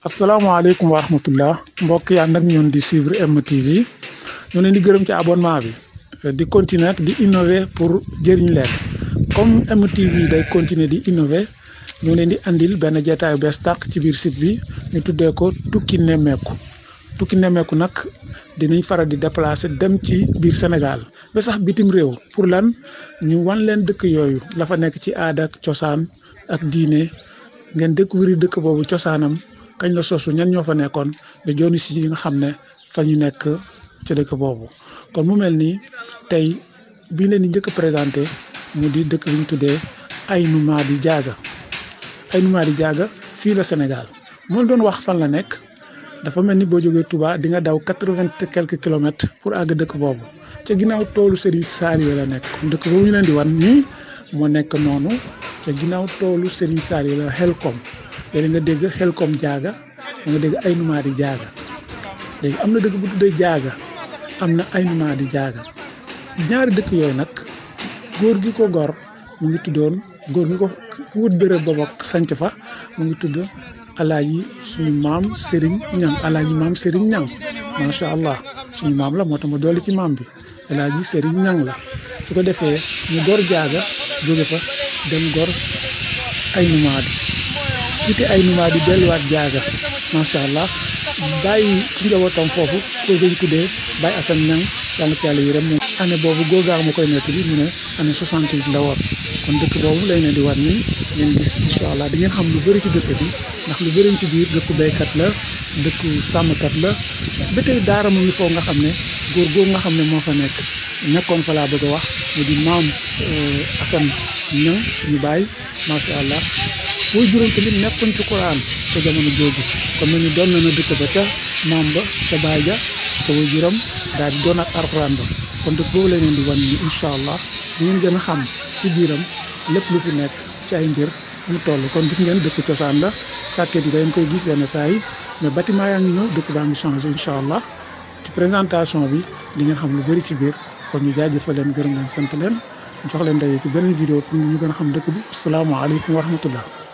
asalaamaaleykum wa rahmatullah mbokk yaa nag ñun di suivre MTV ñu leen di gërëm ci abonnement bi di continuer di innover pour jëriñ leen comme MTV day continuer di innover ñu leen di andil benn jataay bees tàq ci biir site bi ñu tuddee ko tukki nemmeeku tukki nemmeeku nag dinañ faral di déplacer dem ci biir Sénégal ba sax bitim réew pour lan ñu wan leen dëkk yooyu la fa nekk ci aada ak cosaan ak diine ngeen découvrir dëkk boobu cosaanam kañ la sosu ñan ñoo fa nekkoon ba jooni si yi nga xam ne fa ñu nekk ci dëkk boobu kon mu mel nii tey bi leen di njëkk a présenté mu di dëkk bi ñu tuddee Aynou Mady Diaga Aynou Mady Diaga fii la Sénégal moo doon wax fan la nekk dafa mel ni boo jógee Touba di nga daw quatre-vingt et quelques kilomètres pour àgg dëkk boobu ca ginnaaw toolu Serigne Saliou la nekk dëkk boobu ñu leen di wan nii moo nekk noonu ca ginnaaw toolu Serigne Saliou la Xelkom léegi nga dégg Xelkom Diaga nga dégg Aynou Mady Diaga léegi am na dëkk bu tuddee Diaga am na Aynou Mady Diaga ñaari dëkk yooyu nag góor gi ko gor mu ngi tuddoon góor gi ko wut béréb ba bokk sanc fa mu ngi tudd alaaji suñu maam Serigne Ñang alaaji maam Serigne Ñang macha allah suñu maam la moo tax ma dolli ci maam bi alaaji Serigne Ñang la su ko defee ñu gor Diaga jóge fa dem gor Aynou Mady jiite Aynou Mady delluwaat Diaga macha allah bàyyi ci njabootam foofu ko dañ tuddee Baye Assane Niang yàlla ko yàlla yërëm moom année boobu góogaa ma koy nekk bi mu ne année 68 la woon kon dëkk boobu lay ne di war nii ngeen gis incha allah di ngeen xam lu bëri ci dëkk bi ndax lu bëriñ ci biir dëkku béykat la dëkku sàmmkat la ba tey daara mu ngi foofu nga xam ne góor góor nga xam ne moo fa nekk nekkoon fa laa bëgg a wax mu di maam Assane Niang suñu baay macha allah booy juróom tamit nekkoon ci Quran ca jamono jooju kon nañu doon na na dëkk ba ca maam ba ca baay ja ca way juram daal di doon ak Alxuraan ba kon dëkk boobu la leen di wan ni incha allah di ngeen gën a xam ci biiram lépp lu fi nekk ci ay mbir mu toll kon gis ngeen dëkk cosaan la sàkket yi dañ koy gis yenn saa yi mais bâtiment yaa ngi ñëw dëkk baa ngi changé incha allah ci présentation bi di ngeen xam lu bëri ci biir kon ñu jaajëfal leen gërëm leen sant leen jox leen daje ci beneen vidéo pour ñu gën a xam dëkk bi asalaamaaleykum wa rahmatullah